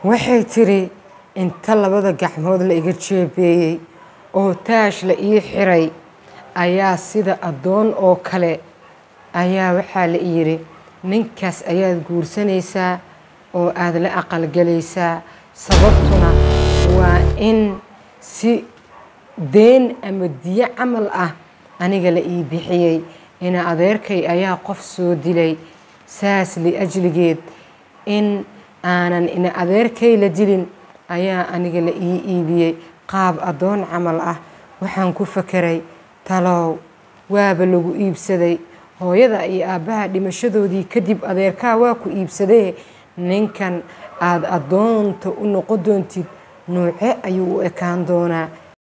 waxay tiri inta labada gacmood la iga jeebeeyey oo taash la ii xiray ayaa sida addoon oo kale ayaa waxaa la yidhi ninkaas ayaad guursanaysaa oo aada la aqalgelaysaa sababtuna waa in si deen ama diyo camal ah aniga la ii bixiyey ina adeerkay ayaa qof soo dilay saas liajligeed in aanan ina adeerkay la dilin ayaa aniga la ii iibiyey qaab addoon camal ah waxaan ku fakeray talow waaba lagu iibsaday hooyada iyo aabbaha dhimashadoodii kadib adeerkaa waa ku iibsadee ninkan aada addoonta u noqon doontid nuuce ayuu u ekaan doonaa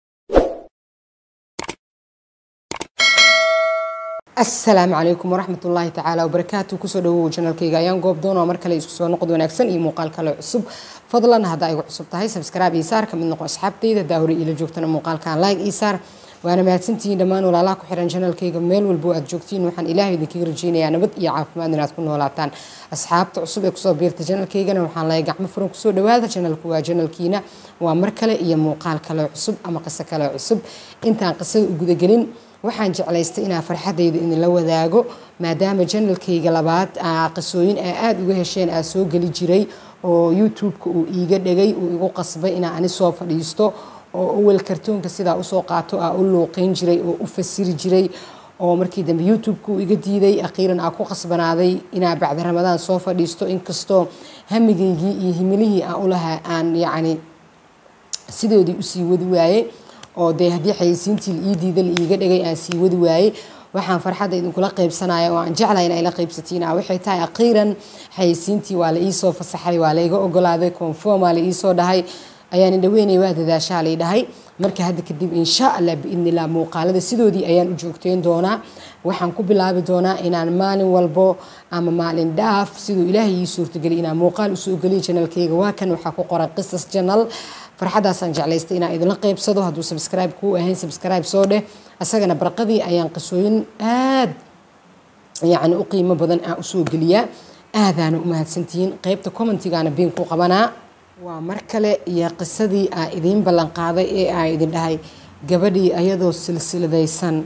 asalaamu calaykum waraxmat ullaahi tacaala wabarakaatu kusoo dhawow janalkayga ayaan goob doonoo mar kale isku soo noqod wanaagsan iyo muuqaal kale cusub fadlan haddaa igu cusub tahay sabskraibe ii saar kamid noqo asxaabtayda haddaa hore iila joogtana muuqaalkan like ii saar waana mahadsantihiin dhammaan walaalaha ku xiran janalkayga meel walbo aad joogtiin waxaan ilaahay idinkaga rajeynayaa nabad iyo caafimaad inaad ku noolaataan asxaabta cusub ee kusoo biirta janalkaygana waxaan leeyahay gacmo furan kusoo dhawaada janalku waa janalkiina waa mar kale iyo muuqaal kale cusub ama qiso kale cusub intaan qisada u gudagelin waxaan jeclaystay inaa farxadayda idinla wadaago maadaama janalkayga labaad qisooyin aa aada uga hesheen aa soo geli jiray oo youtube-ka uu iiga dhegay uu igu qasbay inaa ani soo fadhiisto oo awel kartoonka sidaa usoo qaato aa u luuqeyn jiray oo u fasiri jiray oo markii dambe youtube-ka uu iga diiday akhiiran aa ku qasbanaaday inaa bacda ramadaan soo fadhiisto inkastoo hamigaygii iyo himilihii aan ulahaa aan yacni sidoodii usii wadi waayey oo dee haddii xayeysiintii la ii diida la iiga dhigay aan sii wadi waayey waxaan farxadda idinkula qaybsanaya oo aan jeclahay in ay la qaybsatiin waxay tahay akhiiran xayeysiintii waa la iisoo fasaxay waa layga ogolaaday conformaa la iisoo dhahay ayaan indhaweynay waa dadaashaa lay dhahay marka hadda kadib insha allah biidni illah muuqaalada sidoodii ayaan u joogteyn doonaa waxaan ku bilaabi doonaa inaan maalin walbo ama maalin dhaaf siduu ilaahay ii suurtageliy inaan muuqaal usoo geliyo janalkayga waa kan waxaa ku qoran qisas janal farxadaasaan jeclaystay inaan idinla qaybsado hadduu sabscribe kuu ahayn sabscribe soo dheh isagana barqadii ayaan qisooyin aad yacni u qiimo badan aan usoo geliyaa aadaana u mahadsantihiin qeybta commentigaana biin ku qabanaa waa mar kale iyo qisadii aa idiin ballan qaaday ee aa idin dhahay gabadhii ayadoo silsiladaysan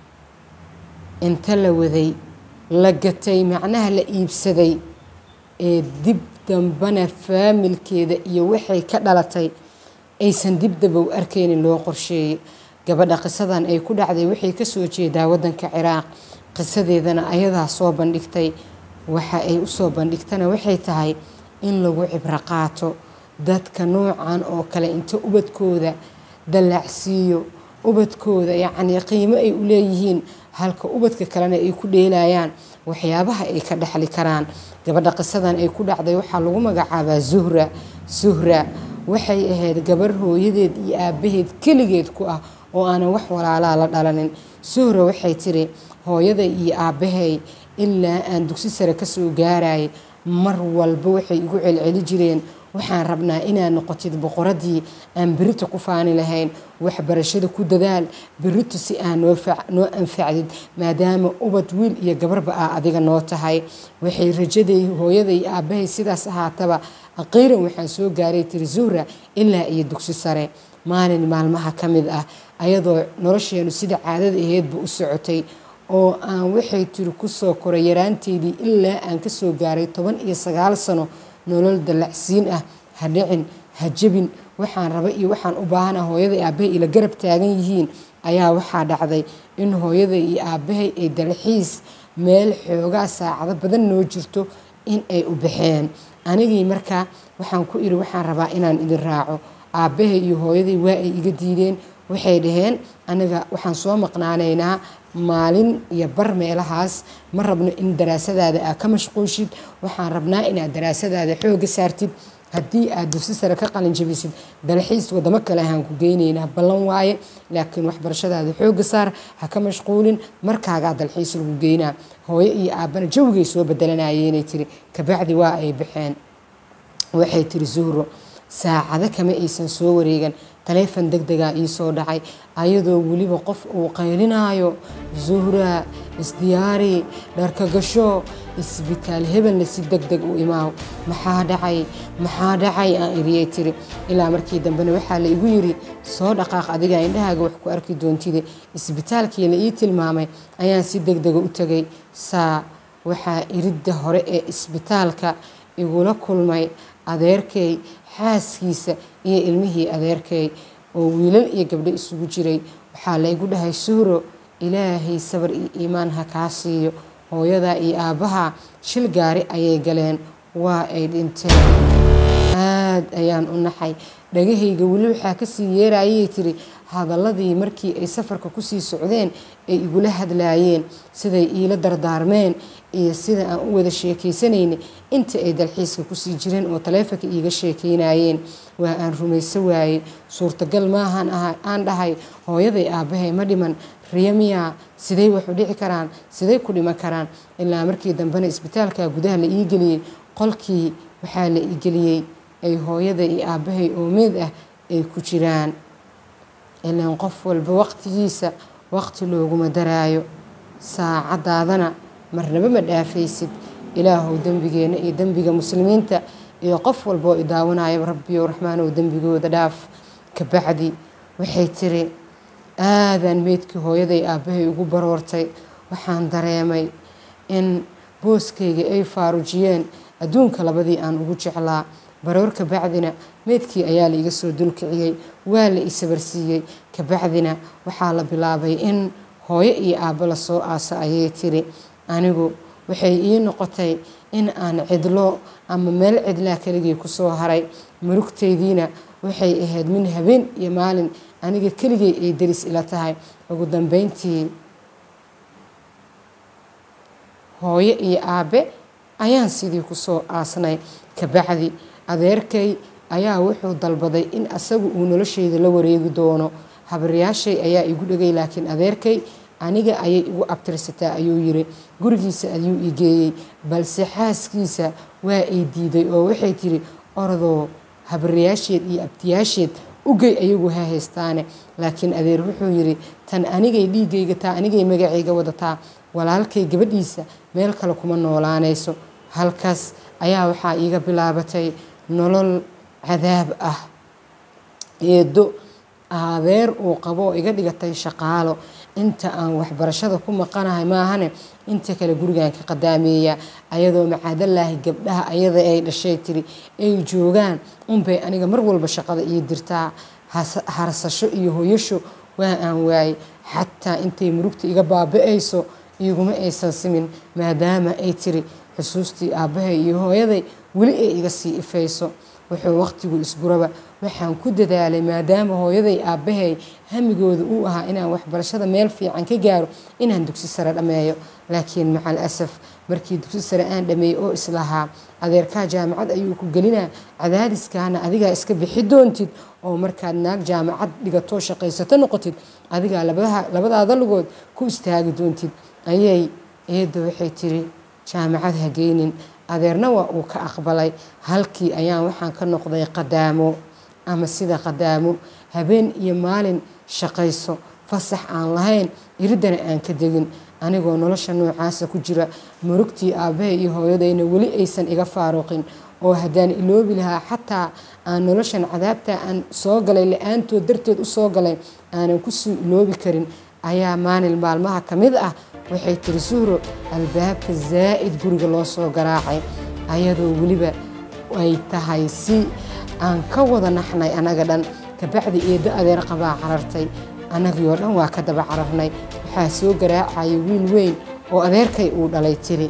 inta la waday la gatay macnaha la iibsaday ee dib dambana faamilkeeda iyo waxay ka dhalatay aysan dibdaba u arkaynin loo qorsheeyey gabadha qisadan ay ku dhacday waxay kasoo jeedaa wadanka ciraaq qisadeedana ayadaa soo bandhigtay waxa ay usoo bandhigtana waxay tahay in lagu cibro qaato dadka noocan oo kale inta ubadkooda dallacsiiyo ubadkooda yacnii qiimo ay u leeyihiin halka ubadka kalena ay ku dheelayaan waxyaabaha ay ka dhexli karaan gabadha qisadan ay ku dhacday waxaa lagu magacaabaa zuhra suhra waxay ahayd gabar hooyadeed iyo aabbaheed keligeed ku ah oo aanan wax walaalaa la dhalanin suhra waxay tiri hooyaday iyo aabbahay ilaa aan dugsi sare kasoo gaarayay mar walba waxay igu celceli jireen waxaan rabnaa inaad noqotid boqoradii aan berito ku faani lahayn waxbarashada ku dadaal berito si aa noo anfacdid maadaama ubad wiil iyo gabarba ah adiga noo tahay waxay rajaday hooyaday aabbahay sidaas ahaataba aqiiran waxaan soo gaaray tiri zuhra ilaa iyo dugsi sare maalin maalmaha ka mid ah ayadoo nolosheenu sida caadada aheedba u socotay oo aan waxay tiri kusoo koray yaraanteydii ilaa aan kasoo gaaray toban iyo sagaal sano nolol dallacsiin ah ha dhicin ha jebin waxaan raba iyo waxaan u baahana hooyaday aabbahay ila garab taagan yihiin ayaa waxaa dhacday in hooyaday iyo aabbahay ay dalxiis meel xoogaa saacado badan noo jirto in ay u baxeen anigii markaa waxaan ku iri waxaan rabaa inaan idin raaco aabbahay iyo hooyaday waa ay iga diideen waxay dhaheen aniga waxaan soo maqnaanaynaa maalin iyo bar meelahaas ma rabno in daraasadaada aad ka mashquushid waxaan rabnaa inaad daraasadaada xooga saartid haddii aad dugsi sare ka qalin jabisid dalxiis wadamo kale ahaan ku geynaynaa ballan waaye laakiin waxbarashadaada xooga saar ha ka mashquulin markaagaa dalxiis lagu geynaa hooyo iyo aabbana jawigay soo bedelanayeenay tiri kabacdi waa ay baxeen waxay tiri zuhro saacado kama aysan soo wareegan taleefon deg degaa ii soo dhacay ayadoo weliba qof uu qaylinaayo zuhra isdiyaari dharka gasho isbitaal hebelna si deg deg u imaaw maxaa dhacay maxaa dhacay aan iriyay tiri ilaa markii dambena waxaa la igu yiri soo dhaqaaq adiga indhahaaga wax ku arki doontide isbitaalkii la ii tilmaamay ayaan si deg dega u tegay saa waxaa iridda hore ee isbitaalka igula kulmay adeerkay xaaskiisa iyo ilmihii adeerkay oo wiilal iyo gabdho isugu jiray waxaa laygu dhahay suuro ilaahay sabar iyo iimaan ha kaa siiyo hooyadaa iyo aabbaha shil gaari ayay galeen waa ay dhinteen aad ayaan u naxay dhagahayga weli waxaa kasii yeerayay tiri hadaladii markii ay safarka kusii socdeen ay igula hadlaayeen siday iila dardaarmeen iyo sida aan u wada sheekaysanayna inta ay dalxiiska kusii jireen oo taleefonka iiga sheekaynayeen waa aan rumayso waayey suurtagal maahan aan dhahay hooyaday aabbahay ma dhiman riyamiya siday wax u dhici karaan siday ku dhiman karaan ilaa markii dambena isbitaalka gudaha la ii geliyey qolkii waxaa la ii geliyey ay hooyada iyo aabbahay oomeed ah ay ku jiraan ilaan qof walba waqtigiisa waqti looguma daraayo saacadaadana marnaba ma dhaafaysid ilaahow dembigeenna iyo dembiga muslimiinta iyo qof walboo i daawanayaba rabbiyow raxmaanow dembigooda dhaaf kabacdi waxay tiri aadaan meydkii hooyaday aabbahay ugu baroortay waxaan dareemay in booskayga ay faarujiyeen adduunka labadii aan ugu jeclaa baroor kabacdina meydkii ayaa la iga soo dulkiciyey waa la isabarsiiyey kabacdina waxaa la bilaabay in hooyo iyo aabbo lasoo aasa ayay tiri anigu waxay ii noqotay in aan cidlo ama meel cidlaa keligii kusoo haray murugtaydiina waxay ahayd min habeen iyo maalin aniga keligay ay daris ila tahay ugu dambeyntii hooyo iyo aabe ayaan sidii kusoo aasnay kabacdi adeerkay ayaa wuxuu dalbaday in asagu uu noloshayda la wareegi doono habaryaashay ayaa igu dhegay laakiin adeerkay aniga ayay igu abtirsataa ayuu yiri gurigiisa ayuu i geeyey balse xaaskiisa waa ay diiday oo waxay tiri orodoo habaryaasheed iyo abtiyaasheed ugey ayagu ha haystaane laakiin adeer wuxuu yiri tan anigay dhiigayga taa anigay magacayga wadataa walaalkay gabadhiisa meel kale kuma noolaanayso halkaas ayaa waxaa iiga bilaabatay nolol cadaab ah eedo adeer uu qabo oo iga dhigatay shaqaalo inta aan waxbarashada ku maqanahay maahane inta kale gurigan ka qadaameeya ayadoo macaadalaahi gabdhaha ayada ay dhashay tiri ay joogaan unbay aniga mar walba shaqada ii dirtaa harsasho iyo hoyasho waa aan waayey xataa intay murugta iga baaba-ayso iguma aysan simin maadaama ay tiri xusuustii aabbahay iyo hooyaday weli ay iga sii ifayso wuxuu waqtigu isguraba waxaan ku dadaalay maadaama hooyaday aabbahay hamigooda uu ahaa inaan waxbarashada meel fiican ka gaaro inaan dugsi sare dhammeeyo laakiin macal asaf markii dugsi sare aan dhameeyey oo islahaa adeerkaa jaamacad ayuu ku gelinaa cadaadiskaana adigaa iska bixi doontid oo markaad naag jaamacad dhigatoo shaqaysato noqotid adigaa labadaada lugood ku istaagi doontid ayay eedda waxay tiri jaamacad ha geynin adeerna waa uu ka aqbalay halkii ayaan waxaan ka noqday qadaamo ama sida qadaamo habeen iyo maalin shaqayso fasax aan lahayn iriddana aan ka degin anigoo nolosha noocaasa ku jira murugtii aabbahay iyo hooyadayna weli aysan iga faaruqin oo haddaan iloobi lahaa xataa aan noloshan cadaabta aan soo galay la-aantood darteed u soo galay aanan kusii iloobi karin ayaa maalin maalmaha ka mid ah waxay tiri suhro albaabka zaa'id guriga loo soo garaacay ayadoo weliba ay tahay si aan ka wada naxnay annaga dhan kabacdi eeddo adeer qabaa carartay annagii oo dhan waa ka daba cararnay waxaa soo garaacaya wiil weyn oo adeerkay uu dhalay tiri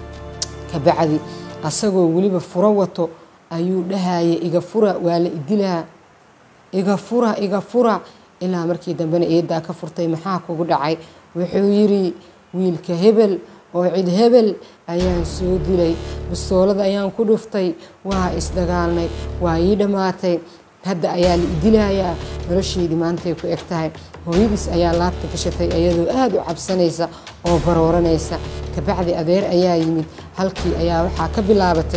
kabacdi asagoo weliba furo wato ayuu dhahaya iga fura waa la idilaa iga fura iga fura ilaa markii dambena eeddaa ka furtay maxaa kugu dhacay wuxuu yidhi wiilka hebel oo cid hebel ayaan soo dilay bistoolada ayaan ku dhuftay waa isdagaalnay waa ii dhammaatay hadda ayaa la idilayaa nolosheydii maantay ku eg tahay hooyadiis ayaa laabta gashatay iyadoo aada u cabsanaysa oo barooranaysa kabacdi adeer ayaa yimid halkii ayaa waxaa ka bilaabatay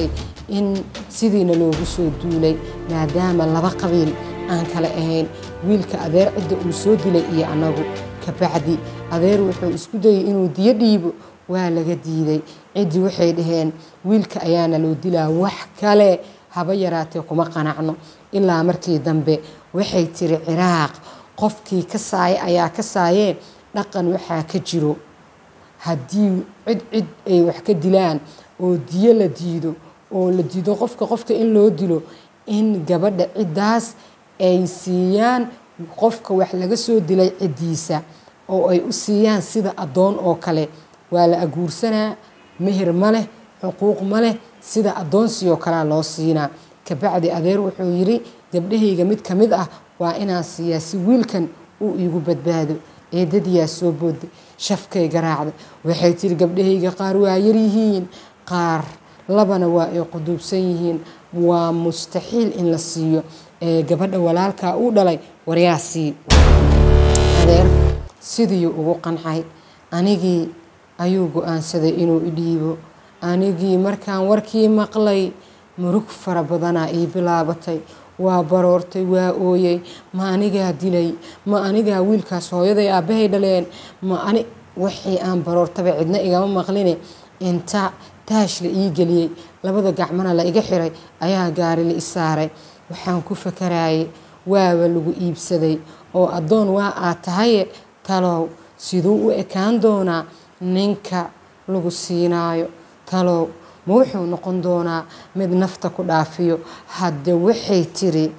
in sidiina loogu soo duulay maadaama laba qabiil aan kale ahayn wiilka adeer cidda uu soo dilay iyo annagu kabacdi adeer wuxuu isku dayay inuu diyo dhiibo waa laga diiday ciddii waxay dhaheen wiilka ayaana loo dilaa wax kale haba yaraatee kuma qanacno ilaa markii dambe waxay tiri ciraaq qofkii ka saaya ayaa ka saayee dhaqan waxaa ka jiro haddii cid cid ay wax ka dilaan oo diyo la diido oo la diido qofka qofka in loo dilo in gabadha ciddaas ay siiyaan qofka wax laga soo dilay ciddiisa oo ay u siiyaan sida addoon oo kale waa la aguursanaa meher ma leh xuquuq ma leh sida addoonsi oo kalea loo siinaa kabacdi adeer wuxuu yidhi gabdhahayga mid ka mid ah waa inaan siiyaa si wiilkan uu iigu badbaado eedadiyaa soo booday shafkay garaacday waxay tiri gabdhahayga qaar waa yaryihiin qaar labana waa ay quduubsan yihiin waa mustaxiil in la siiyo ee gabadha walaalkaa uu dhalay waryaa sii adeer sidiiuu ugu qancay anigii ayuu go-aansaday inuu idhiibo anigii markaan warkii maqlay murug fara badanaa ii bilaabatay waa baroortay waa ooyey ma anigaa dilay ma anigaa wiilkaas hooyaday aabbahay dhaleen ma ani wixii aan baroortaba cidna igama maqline inta taash la ii geliyey labada gacmana la iga xiray ayaa gaari la i saaray waxaan ku fakarayay waaba lagu iibsaday oo addoon waa aad tahaye talow siduu u ekaan doonaa ninka lagu siinaayo talow ma wuxuu noqon doonaa mid nafta ku dhaafiyo hadde waxay tiri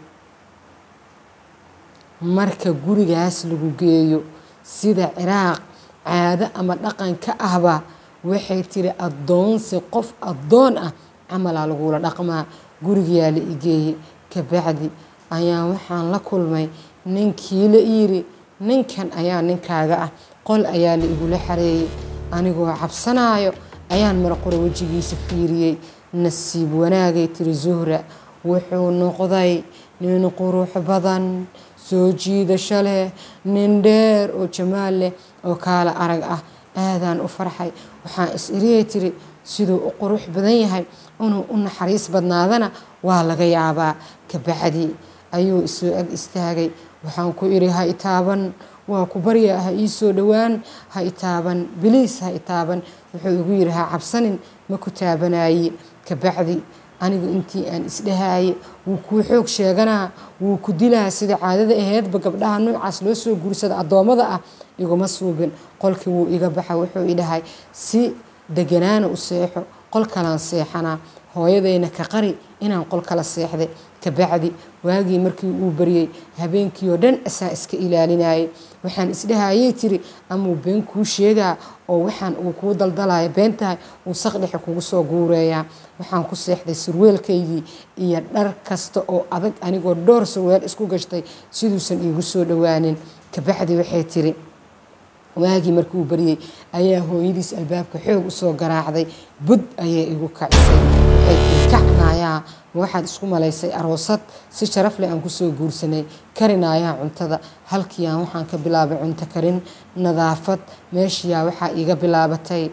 marka gurigaas lagu geeyo sida ciraaq caado ama dhaqan ka ahba waxay tiri addoonsi qof addoon ah camalaa lagula dhaqmaa gurigayaa la igeeyey kabacdi ayaa waxaan la kulmay ninkii la yiri ninkan ayaa ninkaaga ah qol ayaa la igula xareeyey anigoo cabsanaayo ayaan marqore wejigiisa fiiriyey nasiib wanaagay tiri zuhra wuxuu noqday nin qurux badan soo jiidasho leh nin dheer oo jamaal leh oo kaala arag ah aadaan u farxay waxaan is iriyay tiri siduu u qurux badan yahay inuu u naxariis badnaadana waa laga yaabaa kabacdi ayuu isoo ag istaagay waxaan ku idhi ha itaaban waa ku barya ha ii soo dhowaan ha itaaban biliis ha itaaban wuxuu igu yidhi ha cabsanin ma ku taabanaye kabacdi anigu intii aan isdhahaye wuu kuu xoog sheeganaa wuu ku dilaa sida caadada aheedba gabdhaha noocaas loo soo guursada addoommada ah iguma suubin qolkii wuu iga baxa wuxuu idhahay si deganaana u seexo qol kalaan seexanaa hooyadayna ka qari inaan qol kala seexday kabacdi waagii markii uu baryey habeenkii oo dhan asaa iska ilaalinayay waxaan isdhahayay tiri amuu been kuu sheegaa oo waxaan uu kuu daldalaya beentahay uu saqdhexe kugu soo guureeyaa waxaan ku seexday surweelkaygii iyo dhar kasta oo adag anigoo dhowr surweel isku gashtay siduusan iigu soo dhowaanin kabacdi waxay tiri waagii markii uu baryey ayaa hooyadiis albaabka xoog usoo garaacday bud ayay igu kacisay waxay kacnayaa waxaad isku malaysay aroosad si sharaf leh aan kusoo guursanay karinayaa cuntada halkiiaan waxaan ka bilaabay cunto karin nadaafad meeshiyaa waxaa iiga bilaabatay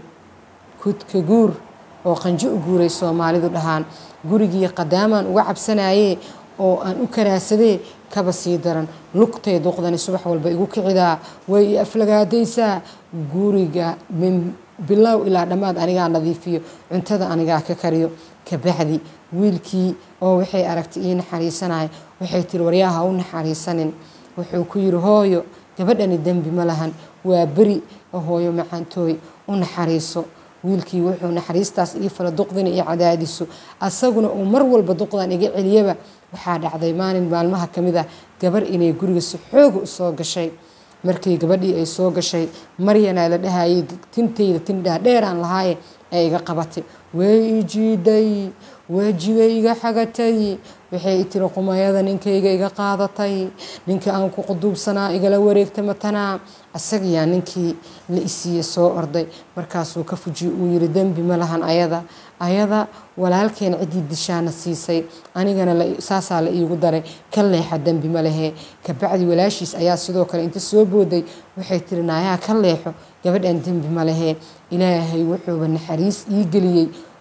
kudka guur oo qanjo u guuray soomaalidu dhahaan gurigii qadaamaan uga cabsanayee oo aan u karaasadee kaba sii daran lugtay duqdani subax walba igu kicidaa way i aflagaadaysaa guriga min bilow ilaa dhammaad anigaa nadiifiyo cuntada anigaa ka kariyo kabacdi wiilkii oo waxay aragtay ii naxariisanaya waxay tiri waryaha u naxariisanin wuxuu ku yiri hooyo gabadhani dembi ma lahan waa beri oo hooyo macaantooy u naxariiso wiilkii wuxuu naxariistaas ii fala duqdina io cadaadiso asaguna uu mar walba duqdan iga celiyaba waxaa dhacday maalin maalmaha ka mid ah gabar inay guriga si xooga u soo gashay markii gabadhii ay soo gashay maryanaa la dhahayay tintayda tin dhaadheeraan lahaaye ee iga qabatay way ijiiday waajibay iga xagatay waxay tiri qumayada ninkayga iga qaadatay ninkii aan ku quduubsanaa igala wareegta matanaa asagiyaa ninkii la isiiye soo orday markaasuu ka fujiye uu yiri dembi ma lahan ayada ayada walaalkeen ciddii dishaana siisay anigana saasaa la iigu daray ka leexa dembi ma lehee kabacdi walaashiis ayaa sidoo kale inta soo booday waxay tiri naayaa ka leexo gabadhan dembi ma lehee ilaahay wuxuuba naxariis ii geliyey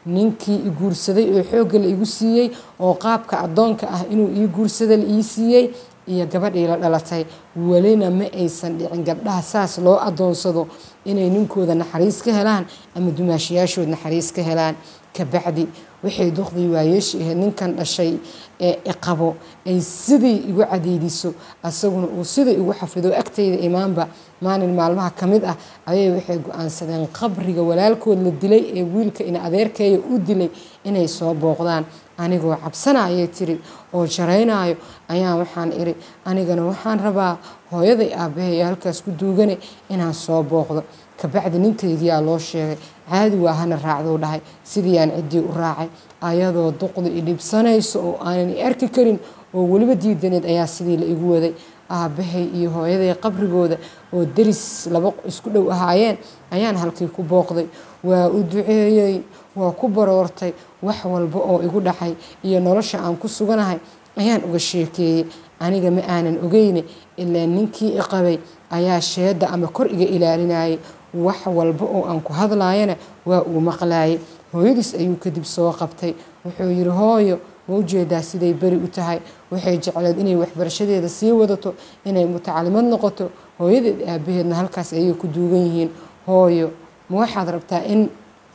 ninkii i guursaday oo xoogga la igu siiyey oo qaabka addoonka ah inuu ii guursada la ii siiyey iyo gabadhii la dhalatay welina ma aysan dhicin gabdhaha saas loo adoonsado inay ninkooda naxariis ka helaan ama dumaashayaashood naxariis ka helaan kabacdi waxay duqdii waayeeshi ahayd ninkan dhashay ee iqabo ay sidii igu cadeydiso asaguna uu sidii igu xafido agtayda imaanba maalin maalmaha ka mid ah ayay waxay go-aansadeen qabriga walaalkood la dilay ee wiilka ina adeerkeeya u dilay inay soo booqdaan anigoo cabsana ayay tiri oo jaraynayo ayaan waxaan iri anigana waxaan rabaa hooyaday aabbahay ee halkaas ku duugane inaan soo booqdo kabacdi ninkaygiyaa loo sheegay caadi waa hana raacduu dhahay sidiiaan ciddii u raacay ayadoo duqda i dhibsanayso oo aanan i arki karin oo weliba diidaneed ayaa sidii la igu waday aabbahay iyo hooyaday qabrigooda oo deris laba isku dhow ahaayeen ayaan halkii ku booqday waa u duceeyey waa ku baroortay wax walba oo igu dhacay iyo nolosha aan ku suganahay ayaan uga sheekeeyey aniga ma aanan ogeyne ilaa ninkii i qabay ayaa sheedda ama kor iga ilaalinayay wax walba oo aan ku hadlaayana waa uu maqlaayay hooyadiis ayuu kadib soo qabtay wuxuu yidhi hooyo ma ujeedaa siday beri u tahay waxay jecleed inay waxbarashadeeda sii wadato inay mutacalimad noqoto hooyadeed aabaheedna halkaas ayay ku duugan yihiin hooyo ma waxaad rabtaa in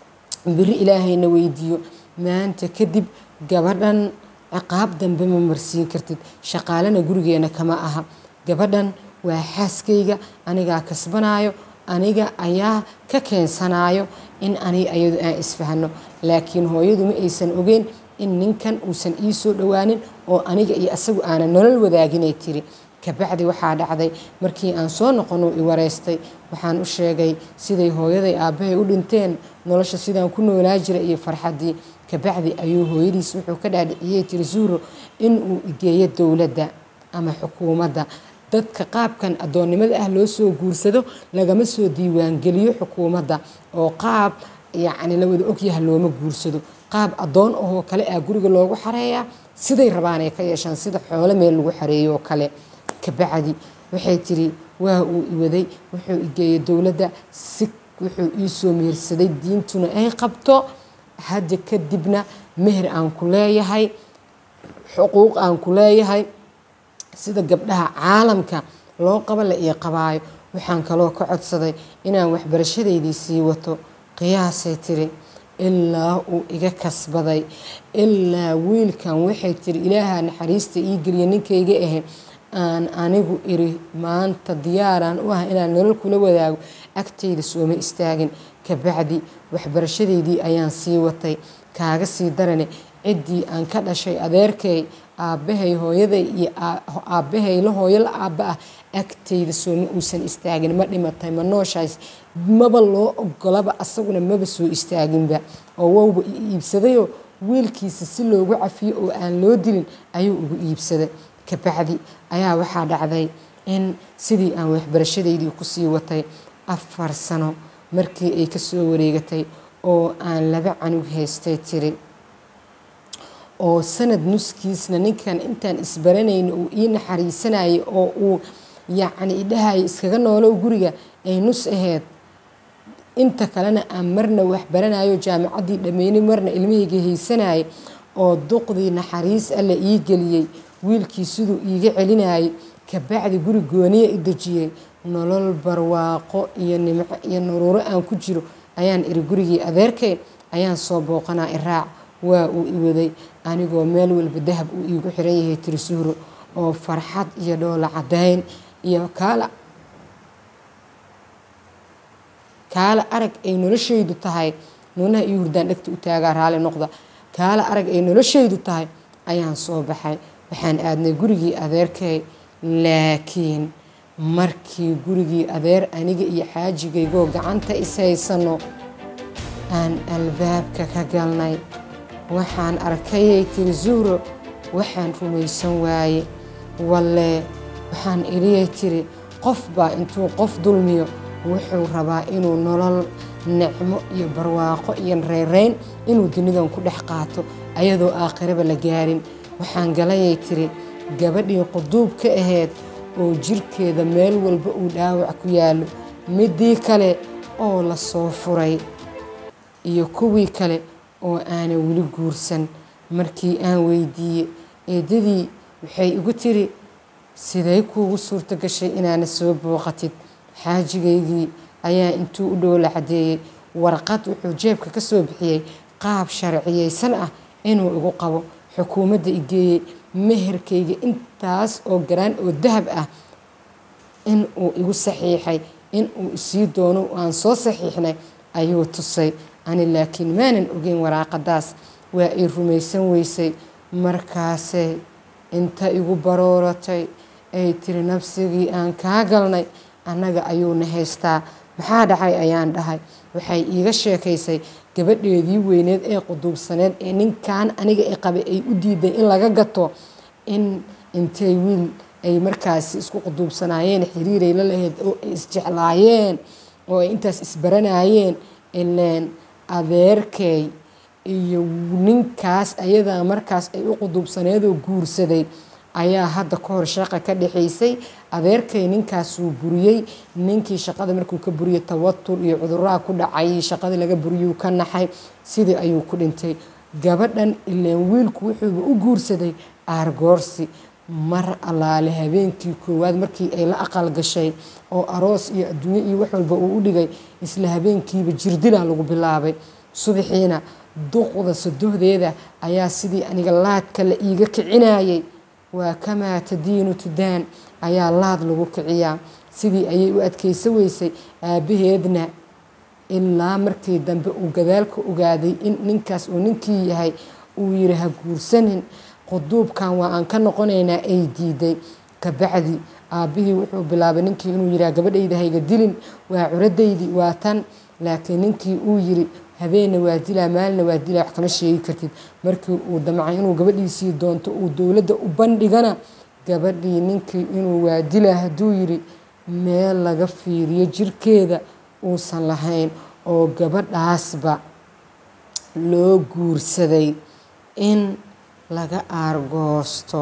beri ilaahayna weydiiyo maanta kadib gabadhan ciqaab dambe ma marsiin kartid shaqaalena gurigeena kama aha gabadhan waa xaaskayga anigaa kasbanaayo aniga ayaa ka keensanayo in ani ayadu aan isfahno laakiin hooyadu ma aysan ogeyn in ninkan uusan ii soo dhowaanin oo aniga iyo asagu aanan nolol wadaaginay tiri kabacdi waxaa dhacday markii aan soo noqono i wareystay waxaan u sheegay siday hooyaday aabbahay u dhinteen nolosha sidaan ku noolaa jira iyo farxaddii kabacdi ayuu hooyadiis wuxuu ka dhaadhiciyey tiri suuro inuu igeeyo dowladda ama xukuumadda dadka qaabkan addoonnimada ah loo soo guursado lagama soo diiwaangeliyo xukuumadda oo qaab yacni la wada ogyaha looma guursado qaab addoon ahoo kale ah guriga loogu xareeyaa siday rabaan ay ka yeeshaan sida xoolo meel lagu xareeyo oo kale kabacdi waxay tiri waa uu iwaday wuxuu igeeyey dowladda si wuxuu ii soo mehersaday diintuna ay qabto hadda kadibna meher aan ku leeyahay xuquuq aan ku leeyahay sida gabdhaha caalamka loo qaba la ii qabaayo waxaan kaloo ka codsaday inaan waxbarashadeydii sii wato qiyaasay tiri ilaa uu iga kasbaday ilaa wiilkan waxay tiri ilaaha naxariista ii geliya ninkayga ahe aan anigu iri maanta diyaaraan u ah inaan nolol kula wadaago agtayda sooma istaagin kabacdi waxbarashadeydii ayaan sii watay kaaga sii darane ciddii aan ka dhashay adeerkay aabbahay hooyaday iyo aabbahay la hooyo la aabba ah agtayda sooma uusan istaagin ma dhimatay ma nooshays maba loo ogolaba asaguna maba soo istaaginba oo wowba iibsadayoo wiilkiisa si loogu cafiyo oo aan loo dilin ayuu ugu iibsaday kabacdi ayaa waxaa dhacday in sidii aan waxbarashadeydii kusii watay afar sano markii ay kasoo wareegatay oo aan laba canug haystay tiri oo sanad nuskiisna ninkan intaan isbaranayna uu ii naxariisanayay oo uu yacni idhahaya iskaga noolow guriga ay nus aheyd inta kalena aan marna waxbaranayo jaamacaddii dhammeynay marna ilmahayga haysanayay oo duqdii naxariis alla ii geliyey wiilkii siduu iiga celinayay kabacdi guri gooniya i dejiyey nolol barwaaqo iyo nimco iyo naruuro aan ku jiro ayaan iri gurigii adeerkay ayaan soo booqanaa iraac waa uu iwaday anigoo meel walba dahab uu iigu xiran yahay tirisuuro oo farxad iyo dhoola cadayn iyo kaala kaala arag ay noloshaydu tahay nuunaha iyo hurdaan dhegta u taagaa raali noqda kaala arag ay noloshaydu tahay ayaan soo baxay waxaan aadnay gurigii adeerkay laakiin markii gurigii adeer aniga iyo xaajigaygoo gacanta is haysano aan albaabka ka galnay waxaan arkayay tiri zuuro waxaan rumaysan waaye walle waxaan iliyay tiri qof baa intuu qof dulmiyo wuxuu rabaa inuu nolol nicmo iyo barwaaqo iyo reereyn inuu dunidan ku dhex qaato ayadoo aakhiraba la gaarin waxaan galayay tiri gabadhii quduub ka ahayd oo jirkeeda meel walba uu dhaawac ku yaallo midii kale oo la soo furay iyo kuwii kale oo aanan weli guursan markii aan weydiiyey eedadii waxay igu tiri siday kuugu suurto gashay inaana soo booqatid xaajigaygii ayaa intuu u dhow la caddeeyey warqad wuxuu jeebka ka soo bixiyey qaab sharciyeysan ah inuu igu qabo xukuumadda igeeyey meherkayga intaas oo garaan oo dahab ah in uu igu saxiixay in uu isii doono aan soo saxiixnay ayuu tusay ani laakiin maanan ogeyn waraaqadaas waa ay rumaysan weysay markaasay inta igu barooratay ay tiri nabsigii aan kaa galnay annaga ayuuna haystaa maxaa dhacay ayaan dhahay waxay iiga sheekaysay gabadheedii weyneed ee quduubsaneed ee ninkan aniga i qabay ay u diiday in laga gato in intay wiil ay markaasi isku quduubsanaayeen xiriiray la lahayd oo ay isjeclaayeen oo ay intaas isbaranayeen ileen adeerkay iyo ninkaas ayadaa markaas ay u quduubsaneedoo guursaday ayaa hadda ka hor shaqa ka dhexaysay adeerkay ninkaasuu buriyey ninkii shaqada markuu ka buriyey tawatur iyo cuduraha ku dhacay shaqadii laga buriyuu ka naxay sidii ayuu ku dhintay gabadhan ileen wiilku wuxuuba u guursaday aargoorsi mar allaale habeenkii koowaad markii ay la aqal gashay oo aroos iyo adduunye iyo wax walba uu u dhigay isla habeenkiiba jirdilaa lagu bilaabay subaxiina duqda sadohdeeda ayaa sidii aniga laadka la iiga kicinayay waa kamaa tadiinu tudaan ayaa laad lagu kiciyaa sidii ayay u adkaysa weysay aabbaheedna ilaa markii dambe uu gadaalka ogaaday in ninkaas uu ninkii yahay uu yiri ha guursanin quduubkan waa aan ka noqonaynaa ay diiday kabacdi aabbihii wuxuu bilaabay ninkii inuu yiraa gabadhayda hayga dilin waa curadaydii waa tan laakiin ninkii uu yiri habeenna waa dilaa maalina waa dilaa wax kama sheegi kartid markii uu damcay inuu gabadhiisii doonto uu dowladda u bandhigana gabadhii ninkii inuu waa dilaa hadduu yiri meel laga fiiriyo jirkeeda uusan lahayn oo gabadhaasba loo guursaday in laga aargoosto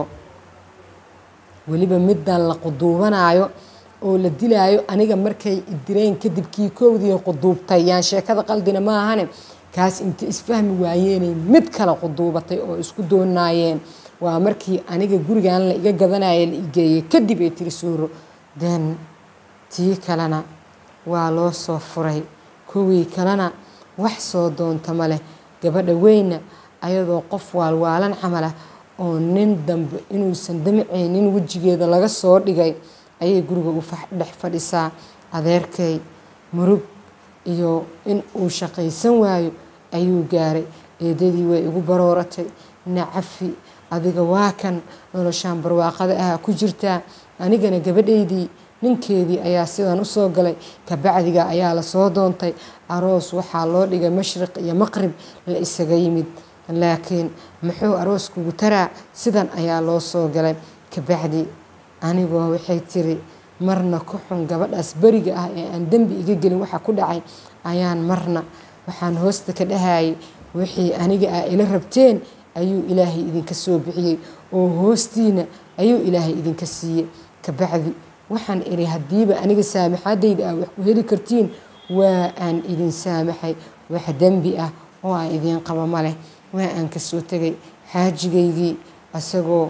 weliba middan la quduubanayo oo la dilaayo aniga markay idireen kadib kii koowdii quduubtay yaan sheekada qaldina ma ahane kaas inta isfahmi waayeenay mid kale quduubatay oo isku doonaayeen waa markii aniga gurigan la iga gadanaya la igeeyey kadib ay tiri suuro den tii kalena waa loo soo furay kuwii kalena wax soo doonta ma leh gabadha weyna ayadoo qof waalwaalan camalah oo nin dambe inuusan damcaynin wejigeeda laga soo dhigay ayay guriga u dhex fadhisaa adeerkay murug iyo in uu shaqaysan waayo ayuu gaaray eedadii way igu barooratay nacafi adiga waa kan noloshaan barwaaqada ah ku jirtaa anigana gabadhaydii ninkeedii ayaa sidan usoo galay kabacdiga ayaa lasoo doontay aroos waxaa loo dhigay mashriq iyo maqrib la isaga yimid laakiin muxuu arooskugu taraa sidan ayaa loo soo galay kabacdi anigoo waxay tiri marna ku xun gabadhaas beriga ah ee aan dembi iga gelin waxa ku dhacay ayaan marna waxaan hoosta ka dhahayay wixii aniga ah ila rabteen ayuu ilaahay idinka soo bixiyey oo hoostiina ayuu ilaahay idinka siiyey kabacdi waxaan iri haddiiba aniga saamaxaadayda ah wax ku heli kartiin waa aan idin saamaxay wax dembi ah oo aan idiin qabo ma leh waa aan kasoo tegay xaajigaygii isagoo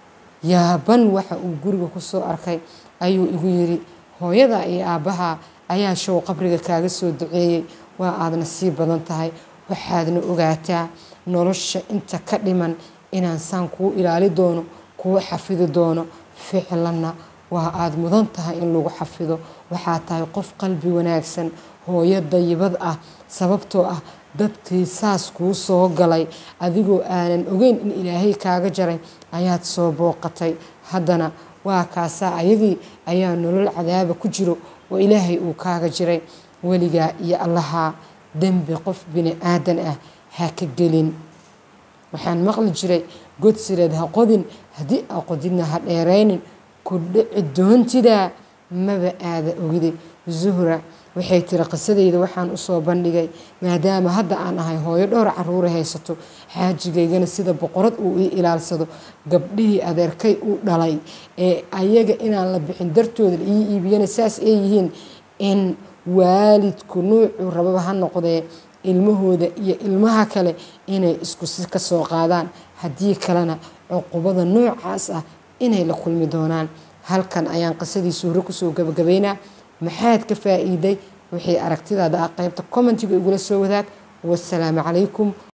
yaaban waxa uu guriga ku soo arkay ayuu igu yiri hooyada iyo aabbaha ayaa show qabriga kaaga soo duceeyey waa aadna sii badan tahay waxaadna ogaataa nolosha inta ka dhiman inaan saan kuu ilaali doono kuu xafidi doono ficlanna waa aada mudan tahay in lagu xafido waxaa tahay qof qalbi wanaagsan hooyo dayibad ah sababtoo ah dadkii saas kuu soo galay adigoo aanan ogeyn in ilaahay kaaga jaray ayaad soo booqatay haddana waa kaasaa ayagii ayaa nolol cadaaba ku jiro oo ilaahay uu kaaga jiray weligaa iyo allahaa dembi qof bini aadan ah ha ka gelin waxaan maqli jiray godsireed ha qodin haddii aa qodidna ha dheeraynin ku dhici doontidaa maba aada ogide zuhra waxay tiri qisadayda waxaan usoo bandhigay maadaama hadda aan ahay hooyo dhowr caruura haysato xaajigaygana sida boqorad uu ii ilaalsado gabdhihii adeerkay uu dhalay ee ayaga inaan la bixin dartooda la ii iibiyana saas ay yihiin in waalidku nuucuu rababa ha noqdee ilmahooda iyo ilmaha kale inay isku si ka soo qaadaan haddii kalena cuqubada noocaas ah inay la kulmi doonaan halkan ayaan qisadii suuro kusoo gabagabaynaa maxaad ka faa-iiday wixii aragtidaada ah qaybta commentiga igula soo wadaag wasalaamu calaykum